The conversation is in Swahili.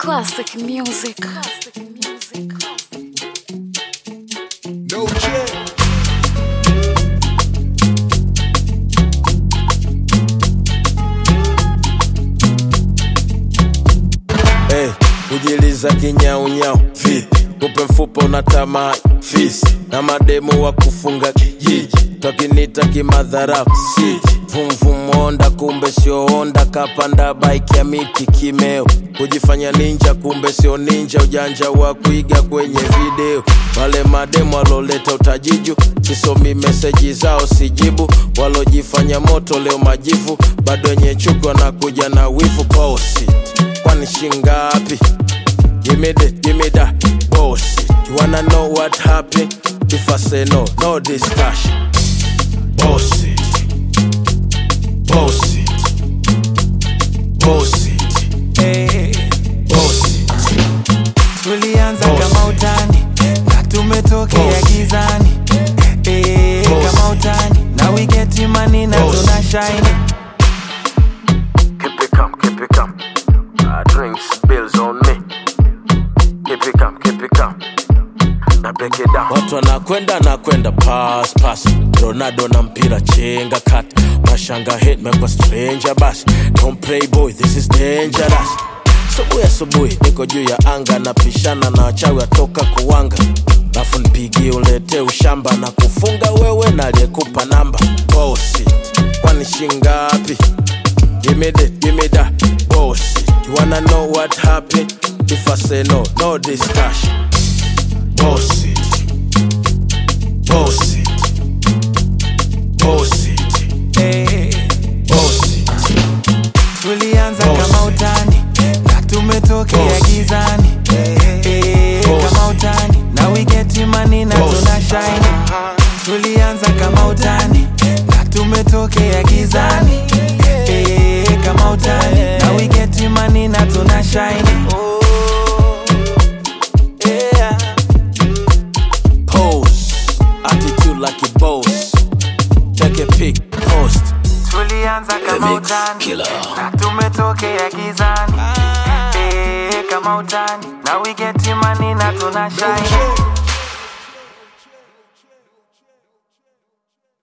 Classic music. No check. Hey, kujiliza kinyaunyau vipi? Kupe mfupa unatamaa fisi na mademu wa kufunga kijiji twakinita kimadharau si vumvumonda kumbe sio onda kapanda bike ya miti kimeo kujifanya ninja kumbe sio ninja ujanja wa kuiga kwenye video wale mademu waloleta utajiju sisomi meseji zao sijibu walojifanya moto leo majivu bado wenye chuki wanakuja na wivu bosi kwani shingapi Give me that, give me that bullshit. You wanna know what happened? If I say no, no discussion. Bullshit. Bullshit. Bullshit. Bullshit. tulianza Boss. kama utani na tumetokea Boss. gizani Eh, Boss. kama utani na we get money na Boss. tuna shine Keep it calm, keep it calm. Uh, drinks, bills on me. Keep it calm, keep it calm. Now break it down. Watu wanakwenda nakwenda pass pass. Ronaldo na mpira chenga kat. Mashanga hit mekwa stranger bas. Don't play boy, this is dangerous. Subuhi asubuhi niko juu ya anga napishana na wachawi watoka kuwanga lafu nipigie ulete ushamba na kufunga wewe na aliyekupa namba bosi kwani shingapi Give me that, give me that bullshit. You wanna know what happened? If I say no, no discussion. Bullshit. Bullshit. Bullshit. Eh, Bullshit. tulianza Boss. kama utani na tumetokea Boss. gizani Eh, Boss. kama utani na we get money na Boss. tuna shine tulianza kama utani na tumetokea gizani Eh, kama utani na we get money na tuna shine yeah. Pose. Attitude like a boss. Take a pic, post. tulianza kama Mix utani killer. na tumetokea gizani Eh, kama utani na we get money na tuna shine